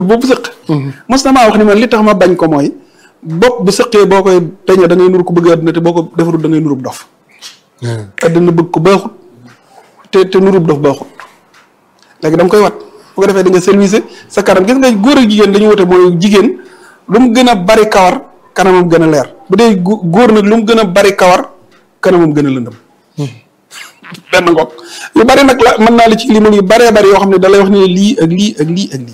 boobu sëq mos na maa wax ni man li tax ma bañ ko mooy bopp bu sëqee boo koy peñe da ngay nuru ko bëgg àddina te boo ko defarul da ngay nurub dof àddina bëgg ko baaxut te te nurub dof baaxut léegi dama koy wat bu ko defee di nga service sa kanam gis nga góor ak jigéen dañu wute mooy jigéen lu mu gën a bari kawar kanamam gën a leer bu dee góor nag lu mu gën a bari kawar kanamam gën a lëndëm benn ngoog yu bari nag la mën naa la ci limal yu baree bari yoo xam ne da lay wax ne lii ak lii ak lii ak lii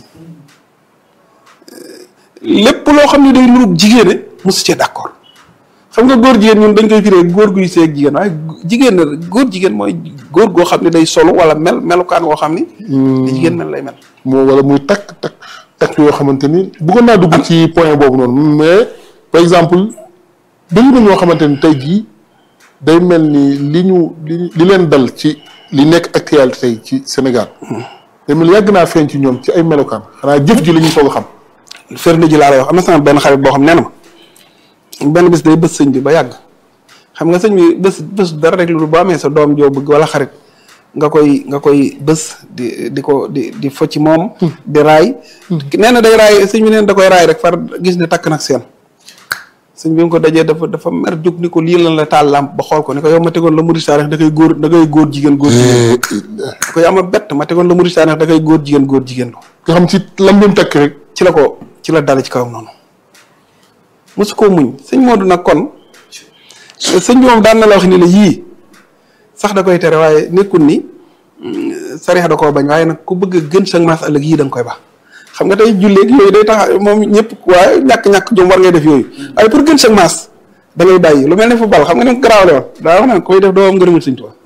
lépp loo xam ne day nurub jigéene mosu cee d'accord xam nga góor jigéen ñun dañ koy firee góor guy seeg jigéen waaye jigéen na góor jigéen mooy góor goo xam ne day solo wala mel melukaan woo xam ni da jigéen mel lay mel moo wala muy takk takk takk yoo xamante ni bëggoon naa dugg ci point boobu noonu mais par exemple bëri na ñoo xamante ni tey jii day mel ni li ñu li li leen dal ci li nekk actualité tey ci Sénégal day mel yàgg naa feeñ ci ñoom ci ay melokaan xanaa jëf ji la ñu soog a xam firnde ji laa lay wax am na sama benn xarit boo xam nee na ma benn bis day bës sëñ bi ba yàgg xam nga sëñ bi bés bés dara rek lu boo amee sa doom joo bëgg wala xarit nga koy nga koy bés di di ko di di fo ci moom di raay nee na day raay sëñ bi neen da koy raay rek far gis ne takk nag seen sëñ bi nga ko dajee dafa dafa mer jóg ni ko lii lan la taal lamp ba xool ko ni ko yow ma tegoon la murid saa da koy góor da koy góor jigéen góor jigéen da koy ama bett ma tegoon la murid saa da koy góor jigéen góor jigéen nga xam ci lam doon takk rek ci la ko ci la dale ci kawam noonu mosu koo muñ sëñ Modou nag kon sëñ bi moom daan na la wax ni la yii sax da koy tere waaye nekkul ni sariya da koo bañ waaye nag ku bëgg a gën sa maas ëllëg yii da nga koy baax xam nga tey julleeg yooyu day tax moom ñëpp waaye ñàkk-ñàkk jom war ngay def yooyu waaye pour gën sa maas da ngay bàyyi lu mel ne football xam nga ni mu garaawale woon daa wax naan koy def doo am ngërëmul sëñ Tuubaa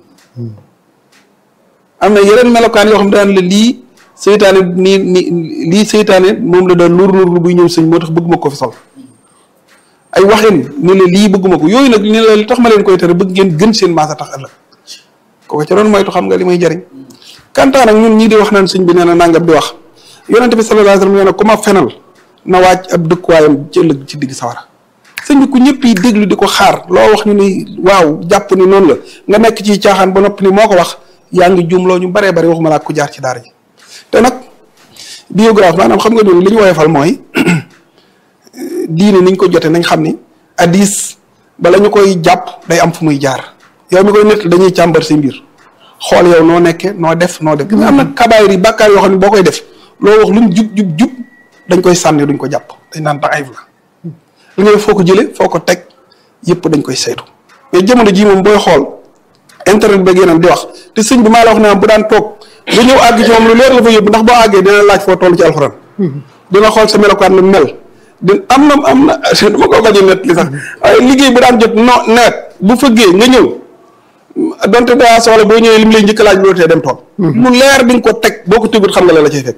am na yeneen melokaan yoo xam ne daan la lii seytaane nii nii lii seytaane moom la daan nuur nuur buy ñëw sëñ moo tax bëgguma ko fi sol ay waxin ni la lii bëgguma ko yooyu nag ni la li tax ma leen koy tere bëgg ngeen gën seen maasa tax ëllëg kooku ca doon moytu xam nga li may jariñ kantaan ak ñun ñii di wax naan sëñ bi nee na nangam di wax yonente bi sallallahu alayhi wasallam nee na ku ma fenal na wàcc ab dëkkuwaayam ci ëllëg ci digg sawara sëñ bi ku ñëpp yi déglu di ko xaar loo wax ñu ni waaw jàpp ni noonu la nga nekk ci caaxaan ba noppi ni moo ko wax yaa ngi juumloo ñu baree bari waxuma laa ku jaar ci daara ji te nag biographe maanaam xam nga ñun li ñu woyofal mooy diine niñ ko jote nañ xam ni addis bala ñu koy jàpp day am fu muy jaar yow mi koy nett dañuy càmbar si mbir xool yow noo nekke noo def noo def am na kabaayir yi bàkkaar yoo xam ne boo koy def loo wax lu mu jub jub jub dañ koy sànni duñ ko jàpp dañ naan tax ayib la li ngay foo ko jële foo ko teg yëpp dañ koy saytu mais jamono jii moom booy xool internet beeg yeneen di wax te sëñ bi maa la wax ne bu daan toog ba ñëw àgg ci moom lu leer la fa yóbbu ndax boo àggee dina laaj foo toll ci alxuraan dina xool sa melokaan lu mel di am na am na dama ko bañ a net li sax waaye liggéey bu daan jot no nawet bu fëggee nga ñëw donte daa soxla boo ñëwee li mu lay njëkk laaj loolu tee dem tool lu leer di nga ko teg boo ko tegut xam nga la la cay fekk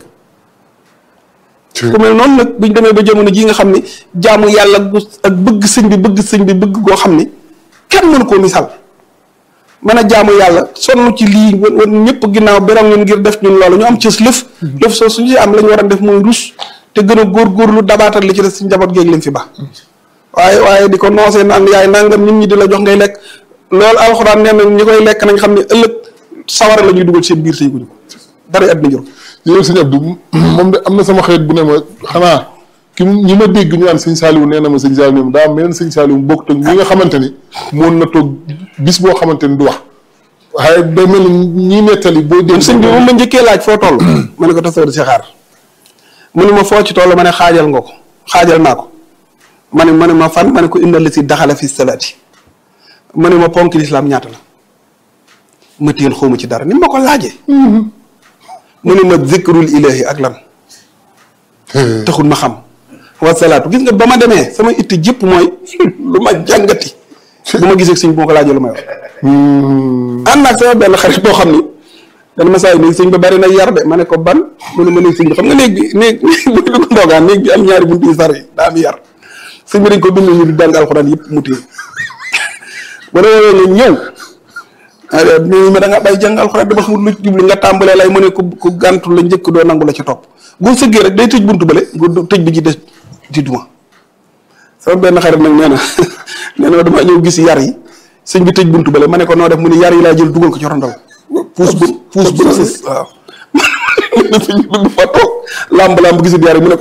ku mel noonu nag buñ demee ba jamono ji nga xam ni jaamu yàlla gu ak bëgg sëñ bi bëgg sëñ bi bëgg goo xam ni kenn mënu koo misaal mën a jaamu yàlla sonn ci lii wan ñëpp ginnaaw beroog ñun ngir def ñun loolu ñu am cës lëf lëf soo suñu si am la ñu war a def mooy rus te gën a góorgóorlu dabaatal li ci des si njaboot géeg lim fi ba waaye waaye di ko noosee naan yaay nangam nit ñi di la jox ngay lekk loolu alxuraan nee na ñi koy lekk nañ xam ne ëllëg sawara la ñuy dugal seen biir say guñu ko dara àddina jur yow sëñ Abdou moom de am na sama xarit bu ne ma xanaa ki ñi ma dégg ñu naan sëñ Saliou nee na ma sëñ Saliou daa am meneen sëñ Saliou bokk te ñi nga xamante ni moon na toog bis boo xamante ni du wax waaye day mel ni ñi nettali boo dégg sëñ bi moom ma njëkkee laaj foo toll ma ne ko tasawar si xaar mu ne ma foo ci toll ma ne xaajal nga ko xaajal naa ko ma ne ma ne ma fan ma ne ko indal la si daxala fi salaati ma ne ma ponk lislaam ñaata la ma téel xawma ci dara ni ma ko laajee mu ne ma zikrul ilahi ak lan taxul ma xam wa salaatu gis nga ba ma demee sama itti jëpp mooy lu ma jàngati bu ma gisee sëñ bu ma ko laajee lu may wax ànd naag sama benn xarit boo xam ni dana ma saa yi néeg sëñ ba bari na yar de ma ne ko ban mu ne ma néeg sëñ bi xam nga néeg bi néeg bu ko ndoogaan néeg bi am ñaari buntu yu sar yi daa am yar sëñ bi dañ ko bind ñu di jàng alxuraan yëpp mu téye wala woowee nga ñëw ñu ma da nga bay jàng alxuraan dama xamul lu ci jublu nga tàmbalee lay mu ne ku ku gàntu la njëkk doo nangu la ci topp boo sëggee rek day tëj buntu bële nga tëj bi ci des di duma sama benn xarit nag nee na nee na dama ñëw gis yar yi sëñ bi tëj buntu bële ma ne ko noo def mu ne yar yi laa jël dugal ko ci rondal puus bu puus bu sës waaw nee na sëñ bi bëgg fa toog làmb làmb gisul yaar mu ne ko